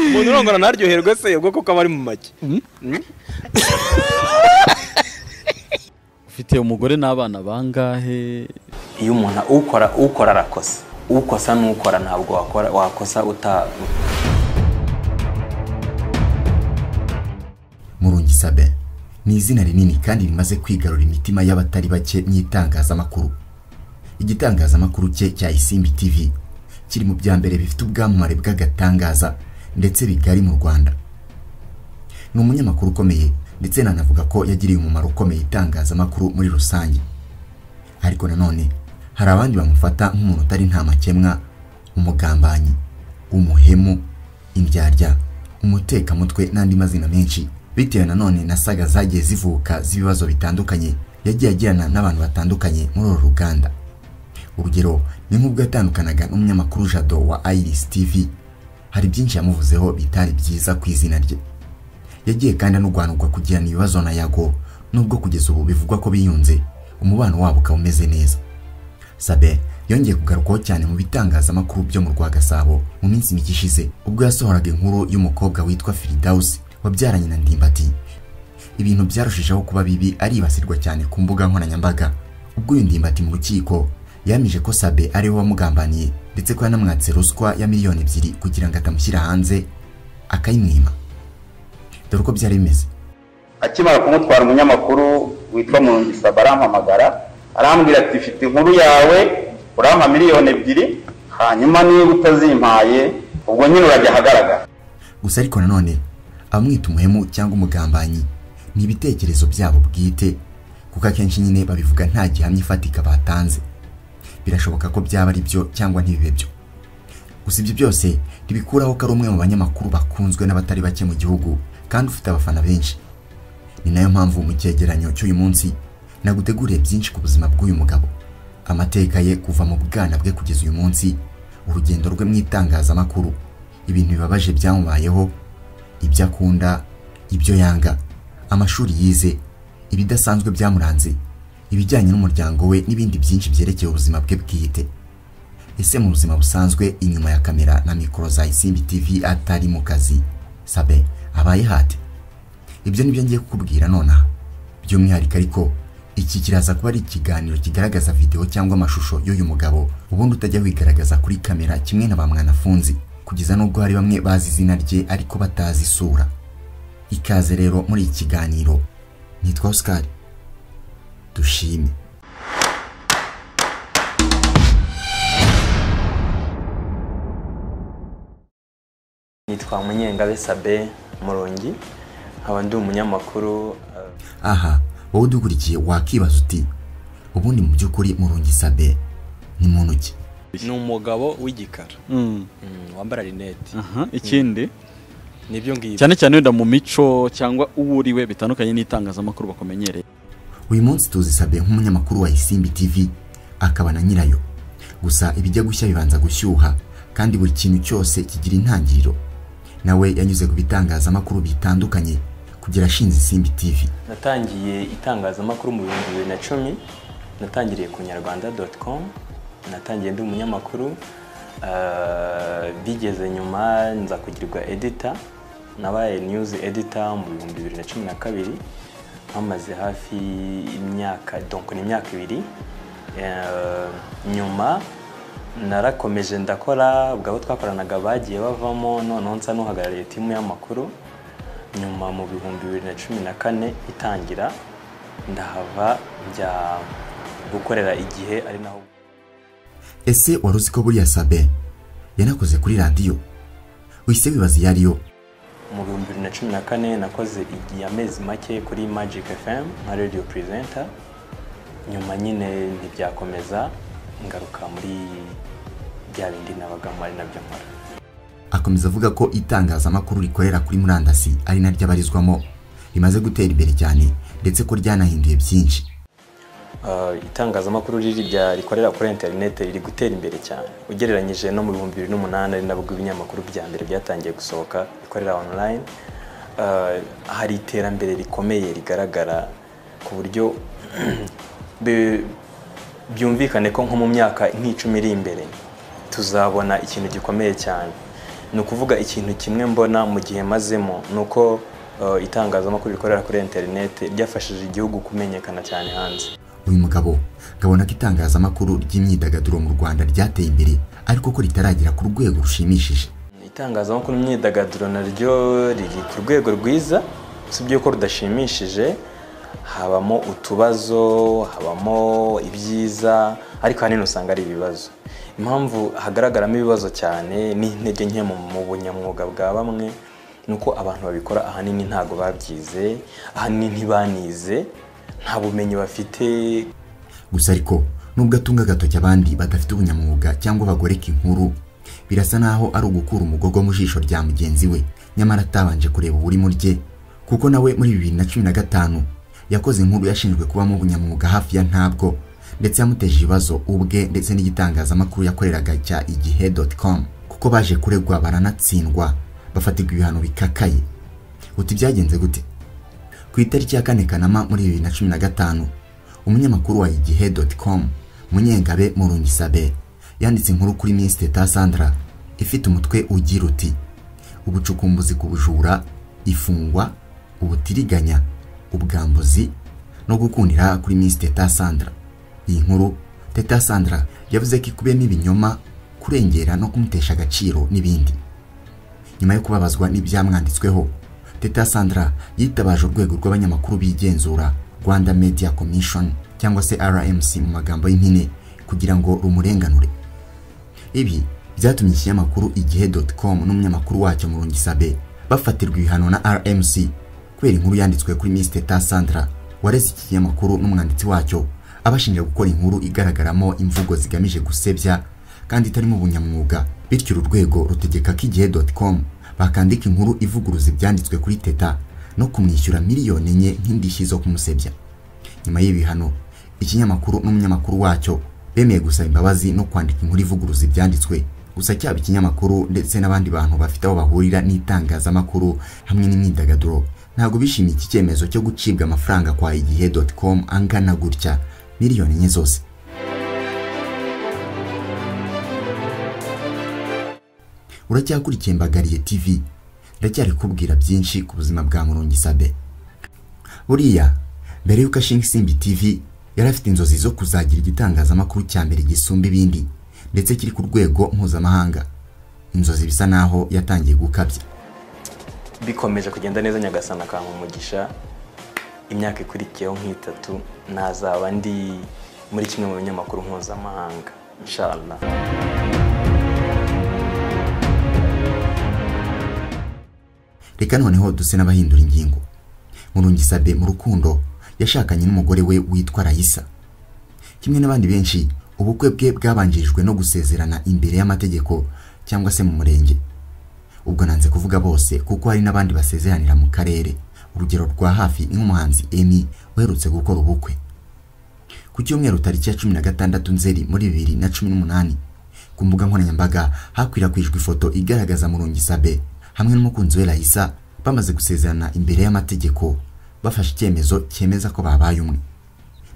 umuntu urongora ntaryoherwe se ubwo kuko aba ari mu make ufite umugore n'abana bangahe iyo umuntu ukora ukora arakosa ukosa n'ukora ntabwo wakora wakosa uta murungisabe ni izina rinini kandi rimaze kwigarura imitima y'abatari bake mu itangazamakuru igitangazamakuru cye cya isimbi tv kiri mu bya mbere bifite ubwamamare bw'agatangaza ndetse bigari mu rwanda ni umunyamakuru ukomeye ndetse nanavuga ko yagiriye umumaro ukomeye itangazamakuru muri rusange ariko nanone hari abandi bamufata nk'umuntu utari ntamakemwa umugambanyi umuhemu indyarya umutekamutwe n'andi mazina menshi bitewe nanone na saga zagiye zivuka z'ibibazo bitandukanye yagiye agirana n'abantu batandukanye muri uru ruganda urugero ni nk'ubwo yatandukanaga n'umunyamakuru jado wa iris tv hari byinshi yamuvuzeho bitari byiza ku izina rye yagiye kandi anurwanurwa kugirana ibibazo na yago nubwo kugeza ubu bivugwa ko biyunze umubano wabo ukaba umeze neza sabe yongeye kugarukwaho cyane mu bitangazamakuru byo mu rwa gasabo mu minsi mike ishize ubwo yasohoraga inkuru y'umukobwa witwa firidausi wabyaranye na ndimbati ibintu byarushijeho kuba bibi aribasirwa cyane ku mbuga nkoranyambaga ubwo uyu ndimbati mu rukiko yamije ko sabe ariwe wamugambaniye ndetse ko yanamwatse ruswa ya miliyoni ebyiri kugira ngo atamushyira hanze akayimwima dore uko byari bimeze akimara kumutwara umunyamakuru witwa murungisaba arampamagara arambwira ati mfite inkuru yawe urampa miliyoni ebyiri hanyuma niba utazimpaye ubwo nyine urajya ahagaragara gusa ariko nanone abamwita umuhemu cyangwa umugambanyi ni ibitekerezo byabo bwite kuko akenshi nyine babivuga nta gihamya ifatika batanze birashoboka ko byaba ari byo cyangwa ntibibe byo gusa ibyo byose ntibikuraho ko ari umwe mu banyamakuru bakunzwe n'abatari bake mu gihugu kandi ufite abafana benshi ni nayo mpamvu mu cyegeranyo cy'uyu munsi naguteguriye byinshi ku buzima bw'uyu mugabo amateka ye kuva mu bwana bwe kugeza uyu munsi urugendo rwe mu itangazamakuru ibintu bibabaje byamubayeho ibyo akunda ibyo yanga amashuri yize ibidasanzwe byamuranze ibijyanye n'umuryango we n'ibindi byinshi byerekeye ubuzima bwe bwite ese mu buzima busanzwe inyuma ya kamera na mikoro za isimbi tv atari mu kazi sabe abaye hate ibyo nibyo ngiye kukubwira nonaha by'umwihariko ariko iki kiraza kuba ari ikiganiro kigaragaza videwo cyangwa amashusho y'uyu mugabo ubundi utajya wigaragaza kuri kamera kimwe na ba mwanafunzi kugeza n'ubwo hari bamwe bazi izina rye ariko batazi isura ikaze rero muri iki kiganiro nitwa Oscar dushime nitwa munyengabe sabe murongi nkaba ndi umunyamakuru eh, aha wowe udukurikiye wakibaza uti ubundi mu by'ukuri murungi sabe ni muntu ki ni umugabo w'igikara Mm, Mm, wambara rinete aha, ikindi nibyo ngibyo cyane cyane wenda mu mico cyangwa uwo uri we bitandukanye n'itangazamakuru bakumenyereye uyu munsi tuzi sabe nk'umunyamakuru wa isimbi tv akaba na nyirayo gusa ibijya gushya bibanza gushyuha kandi buri kintu cyose kigira intangiriro nawe yanyuze ku bitangazamakuru bitandukanye kugera ashinze isimbi tv natangiye itangazamakuru mu bihumbi bibiri na cumi natangiriye ku nyarwanda doti komu natangiye ndi umunyamakuru eh, bigeze nyuma nza kugirirwa edita nabaye niyuzi edita mu bihumbi bibiri na cumi na kabiri hamaze hafi imyaka donko ni imyaka ibiri Eh, nyuma narakomeje ndakora ubwo abo twakoranaga bagiye bavamo noneho nsa n'uhagarariye timu y'amakuru nyuma mu bihumbi bibiri na cumi na kane itangira ndahava njya gukorera igihe ari naho ese wari uzi ko buriya sabe yanakoze kuri radiyo wise wibaza iyo ariyo mu bihumbi bibiri na cumi na kane nakoze igihe amezi make kuri magic fm nka radio presenter nyuma nyine ntibyakomeza ngaruka muri bya bindi nabagamo ari nabyo nkora akomeza avuga ko itangazamakuru rikorera kuri murandasi ari naryo abarizwamo rimaze gutera imbere cyane ndetse ko ryanahinduye byinshi Uh, itangazamakuru riri rya rikorera kuri interineti riri gutera imbere cyane ugereranyije no mu bihumbi bibiri n'umunani ari nabwo ibinyamakuru bya mbere byatangiye gusohoka bikorera online Uh, hari iterambere rikomeye rigaragara ku buryo bi- byumvikane ko nko mu myaka nk'icumi iri imbere tuzabona ikintu gikomeye cyane ni ukuvuga ikintu kimwe mbona mu gihe mazemo ni uko eh, itangazamakuru rikorera kuri interineti ryafashije igihugu kumenyekana cyane hanze uyu mugabo kabona ko itangazamakuru ry'imyidagaduro mu rwanda ryateye imbere ariko ko ritaragera ku rwego rushimishije itangazamakuru imyidagaduro naryo riri ku rwego rwiza usibye ko rudashimishije habamo utubazo habamo ibyiza ariko ahanini usanga ari ibibazo impamvu hagaragaramo ibibazo cyane n'intege nke mu mu bunyamwuga bwa bamwe ni uko abantu babikora ahanini ntabwo babyize ahanini ntibanize nta bumenyi bafite gusa ariko nubwo atunga agatoki abandi badafite ubunyamwuga cyangwa bagoreka inkuru birasa naho ari ugukura umugogo mu jisho rya mugenzi we nyamara atabanje kureba uburi mu rye kuko nawe muri bibiri na cumi na gatanu yakoze inkuru yashinjwe kubamo ubunyamwuga hafi ya ntabwo ndetse yamuteje ibibazo ubwe ndetse n'igitangazamakuru yakoreraga cya igihe doti com kuko baje kuregwa baranatsindwa bafatirwa ibihano bikakaye uti byagenze gute ku itariki ya kane kanama muri bibiri na cumi na gatanu umunyamakuru wa igihe doti com munyengabe murungisabe yanditse inkuru kuri minsi teta sandra ifite umutwe ugira uti ubucukumbuzi ku bujura ifungwa ubutiriganya ubwambuzi no gukundira kuri minsi teta sandra iyi nkuru teta sandra yavuze ko ikubiyemo ibinyoma kurengera no kumutesha agaciro n'ibindi nyuma yo kubabazwa n'ibyamwanditsweho teta sandra yitabaje urwego rw'abanyamakuru bigenzura rwanda media commission cyangwa se rmc mu magambo y'impine kugira ngo rumurenganure ibi byatumye ikinyamakuru igihe com n'umunyamakuru wacyo murungisabe bafatirwa ibihano na rmc kubera inkuru yanditswe kuri miss teta sandra wareze iki kinyamakuru n'umwanditsi wacyo abashinja gukora inkuru igaragaramo imvugo zigamije gusebya kandi itarimo ubunyamwuga bityo uru rwego rutegeka ko igihe com bakandika inkuru ivuguruza ibyanditswe kuri teta no kumwishyura miliyoni enye nk'indishyi zo kumusebya nyuma y'ibihano ikinyamakuru n'umunyamakuru wacyo bemeye gusaba imbabazi no kwandika inkuru ivuguruza ibyanditswe gusa cyaba ikinyamakuru ndetse n'abandi bantu bafite aho bahurira n'itangazamakuru hamwe n'imyidagaduro ntabwo bishimiye iki cyemezo cyo gucibwa amafaranga kwa igihe com angana gutya miliyoni enye zose uracyakurikiye mbagariye tv ndacyari kubwira byinshi ku buzima bwa murungisabe buriya mbere y'uko ashinga isimbi tv yari afite inzozi zo kuzagira igitangazamakuru cya mbere gisumba ibindi ndetse kiri ku rwego mpuzamahanga inzozi bisa naho yatangiye gukabya bikomeje kugenda neza nyagasana akampa umugisha imyaka ikurikiyeho nk'itatu nazaba ndi muri kimwe mu binyamakuru mpuzamahanga inshallah reka noneho duse n'abahindura ingingo murungisabe mu rukundo yashakanye n'umugore we witwa rayisa kimwe n'abandi benshi ubukwe bwe bwabanjirijwe no gusezerana imbere y'amategeko cyangwa se mu murenge ubwo nanze kuvuga bose kuko hari n'abandi basezeranira mu karere urugero rwa hafi ni nk'umuhanzi emi uherutse gukora ubukwe ku cyumweru tariki ya cumi na gatandatu nzeri muri bibiri na cumi n'umunani ku mbuga nkoranyambaga hakwirakwijwe ifoto igaragaza murungisabe hamwe n'umukunzi we Raisa bamaze gusezerana imbere y'amategeko bafashe icyemezo cyemeza ko babaye umwe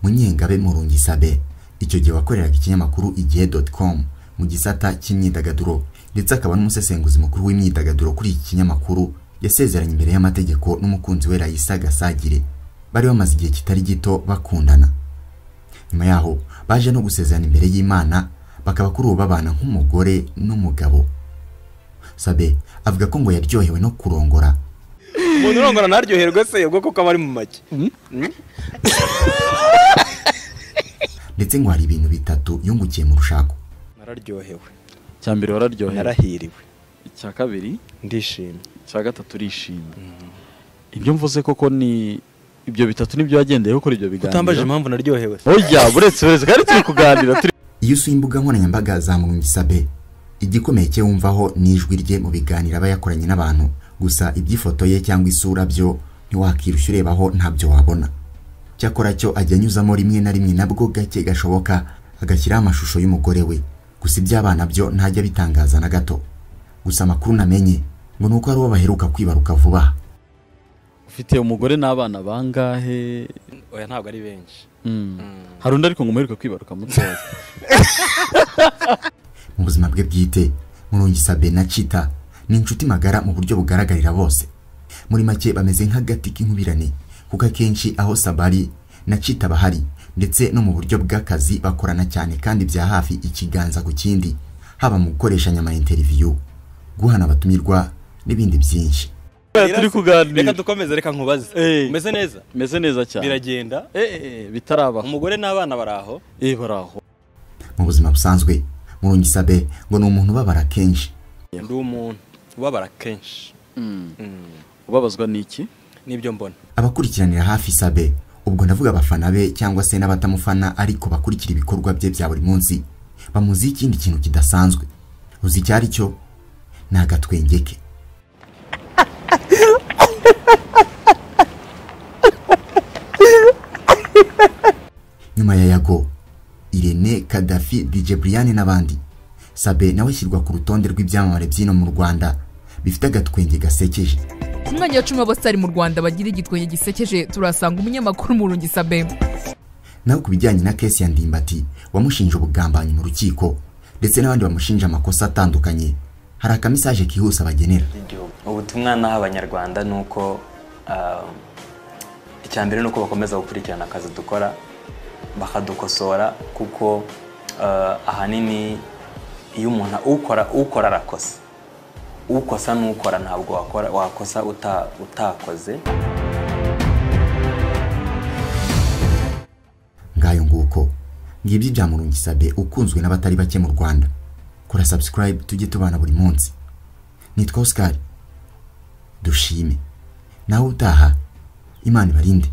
munyengabe murungisabe icyo gihe wakoreraga ikinyamakuru igihe com mu gisata cy'imyidagaduro ndetse akaba n'umusesenguzi mukuru w'imyidagaduro kuri iki kinyamakuru yasezeranye imbere y'amategeko n'umukunzi we Raisa Gasagire bari bamaze igihe kitari gito bakundana nyuma yaho baje no gusezerana imbere y'Imana bakaba kuri ubu babana nk'umugore n'umugabo Sabe avuga ko ngo yaryohewe no kurongora umuntu urongora ntaryoherwe se ubwo koko aba ari mu make ndetse ngo hari ibintu bitatu yungukiye mu rushako nararyohewe icya mbere wararyohera narahiriwe icya kabiri ndishimye icya gatatu urishimye ibyo mvuze koko ni ibyo bitatu nibyo wagendeye kuri ibyo biganiro utambaje impamvu naryohewe se burya buretse buretse kandi turi kuganira turi iyo usuye imbuga nkoranyambaga za murungisabe igikomeye cye wumvaho ni ijwi rye mu biganiro aba yakoranye n'abantu gusa iby'ifoto ye cyangwa isura byo ntiwakirushya urebaho ntabyo wabona cyakora cyo ajya anyuzamo rimwe na rimwe nabwo gake gashoboka agashyiraho amashusho y'umugore we gusa iby'abana byo ntajya abitangaza na gato gusa amakuru namenye ngo ni uko ari uwo baheruka kwibaruka vuba aha ufite umugore n'abana bangahe oya ntabwo ari benshi Mm. hari undi ariko ngo umuheruke kwibaruka mutoya mu buzima bwe bwite murungisabe na cita ni inshuti magara mu buryo bugaragarira bose muri make bameze nk'agati k'inkubirane kuko akenshi aho sabari na cita bahari ndetse no mu buryo bw'akazi bakorana cyane kandi bya hafi ikiganza ku kindi haba mu gukoreshanya ama interiviyu guhana abatumirwa n'ibindi byinshi turi kuganira reka dukomeze reka nkubaze Eh. umeze neza meze neza cyane biragenda Eh, eh, bitaraba umugore n'abana bari aho eh baraho mu buzima busanzwe murungisabe ngo ni umuntu ubabara kenshi ndi umuntu ubabara kenshi Mm. ubabazwa n'iki nibyo mbona abakurikiranira hafi sabe ubwo ndavuga abafana be cyangwa se n'abatamufana ariko bakurikira ibikorwa bye bya buri munsi bamuziho ikindi kintu kidasanzwe uzi icyo ari cyo ni agatwenge ke nyuma ya yago irene kadafi dj brian n'abandi sabe nawe ashyirwa ku rutonde rw'ibyamamare by'ino mu rwanda bifite agatwenge gasekeje ku mwanya wa cumi w'abasitari mu rwanda bagira igitwenge gisekeje turasanga umunyamakuru murungi sabe naho ku bijyanye na kesi ya ndimbati wamushinje ubugambanyi mu rukiko ndetse n'abandi bamushinja amakosa atandukanye hari akamisaje kihuse abagenera ry'igihugu ubutumwa naha abanyarwanda ni uko ah, icya mbere ni uko bakomeza gukurikirana akazi dukora bakadukosora kuko ah, ahanini iyo umuntu ukora ukora arakosa ukosa n'ukora ntabwo wakora wakosa uta- utakoze ngayo nguko ngibyo ibya murungisabe ukunzwe n'abatari bake mu rwanda kora subscribe tujye tubana buri munsi nitwa oscar dushime nawe utaha imana ibarinde